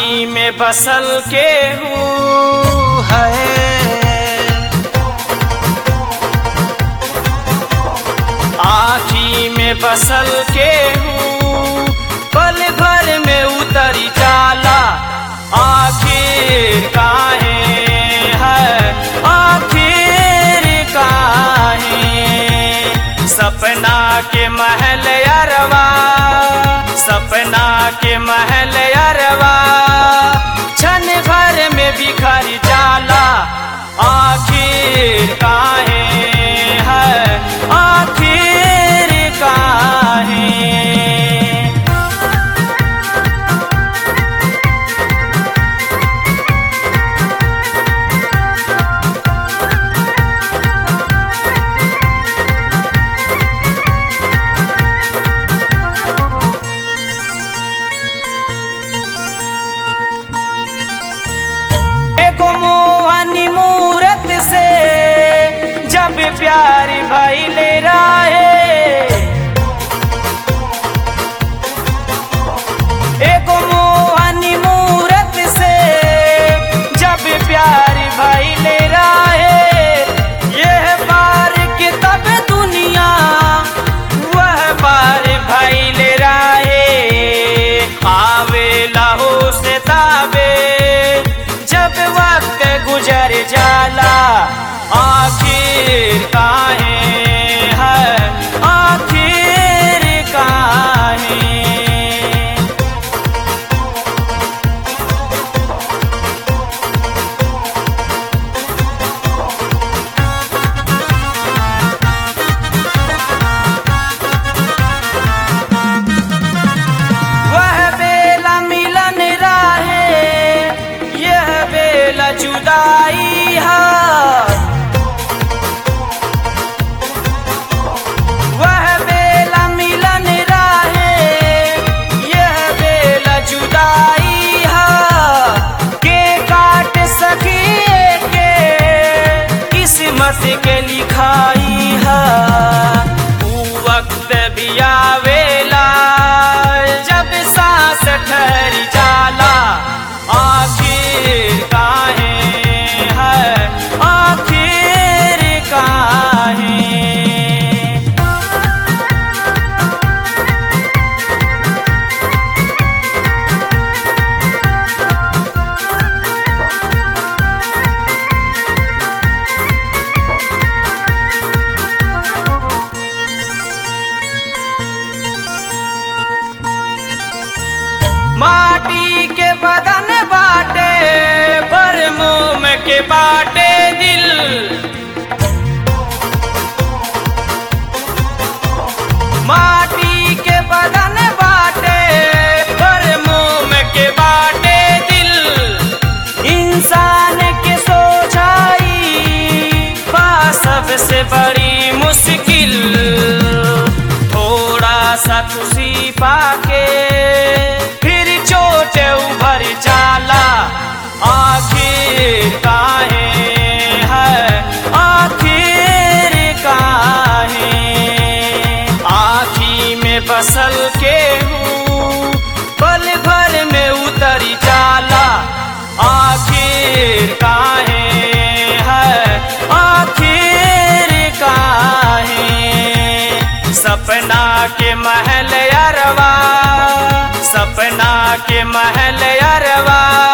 आखी में बसल के हूँ है आखी में बसल के हूँ पल भर में उतरी जाला आखिर काहे है आखिर काहे सपना के महल अरवा सपना के महल अरवा क्षण भर में बिखर जाला आखिर काहे है आखिर काहे एगो मोहनी मूरत से जब प्यार भैले राहे एगो मोहनी मूरत से जब प्यार भैले राहे यह बार के तब दुनिया वह बार भैले राहे आवे लहो से ताबे जब वक्त गुजर जाला आखिर काहे है आखिर काहे वह बेला मिलन राहे यह बेला जुदाई है वह बेला मिलन राहे यह बेला जुदाई है के काट सकिए के किस्मत के लिखाई है ऊ वक्त भी आवेला जब सांस ठहर जाला आखिर काहे है आखिर काहे माटी के बदन बाटे पर मोम के बाटे दिल माटी के बदन बाटे पर मोम के बाटे दिल इंसान के सोचाई बा सबसे बड़ी मुश्किल थोड़ा सा खुशी पाके फिर चोट उभर जाला आखिर काहे है आखिर काहे आखी में बसल के हूँ पल भर में उतरी जाला आखिर काहे है आखिर काहे सपना के महल अरवा सपना के महल अरवा